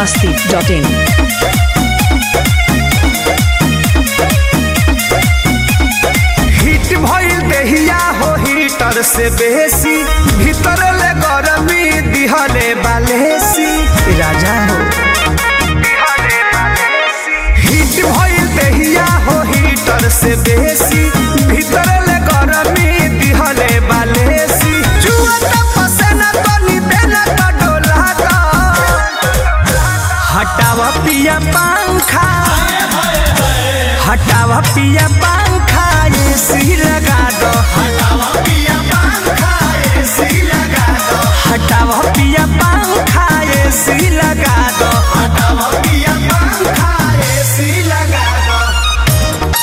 masti.in. Hit भइल देहिया हो हीटर से बेसी भीतर ले गरमी दिहले बालेसी राजा हो हिट भइल देहिया हो हीटर से बेसी भीतर ले गरमी दिहले बालेसी जुआ त पसेना तनी देना त डोला दा हटावा पिया पंखा हटावा पिया पंखा एसी लगा दो हटावा पिया पंखा एसी लगा दो हटावा पिया पंखा एसी लगा दो हटावा पिया पंखा एसी लगा दो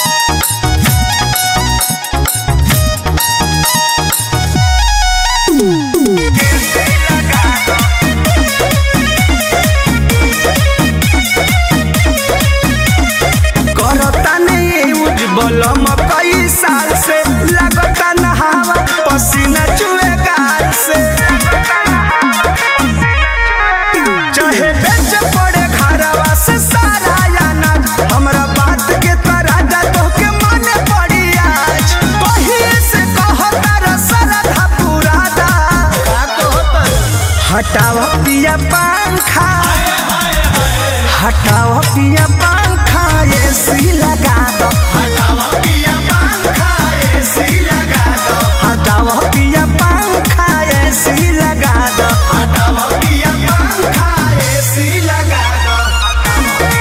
करता नहीं उज्जवल कई साल से लगता नहावा पसीना चुए गाल से चाहे बेच पड़े घरवा से सारा याना हमरा बात के तराजा तो के माने पड़ी आज कहिए से कहता रसरधा पुरादा हटावा पिया पंखा हटाओ पिया पंखा एसी लगा दो हटाओ पिया पंखा एसी लगा दो हटाओ पिया पंखा एसी लगा दो हटाओ पिया पंखा एसी लगा दो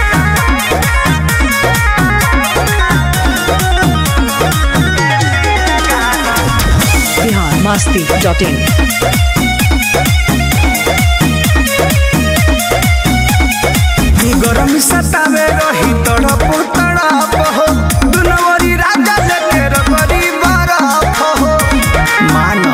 Bihar masti.in. गरम सतावे रही तड़प तड़प हो दुनवरी राजा लेके रबरी बरफ हो मानो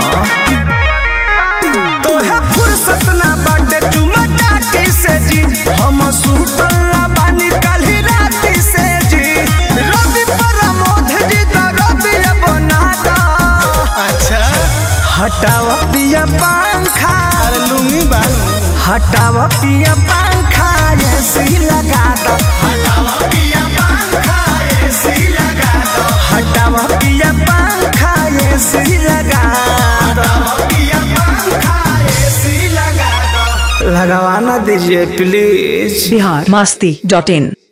तोहे फुर्सत ना बाटे चुमा चाटी से जी हम सुतल ना बानी काली राती से जी रवि प्रमोद जी तो रवि बना दा अच्छा हटावा पिया पंखा लुंगी बालू हटावा पिया पंखा एसी लगा दो हटावा पिया पंखा एसी लगा दो हटावा पिया पंखा एसी लगा दो पिया पंखा एसी लगा दो लगवाना दीजिए प्लीज Bihar masti.in.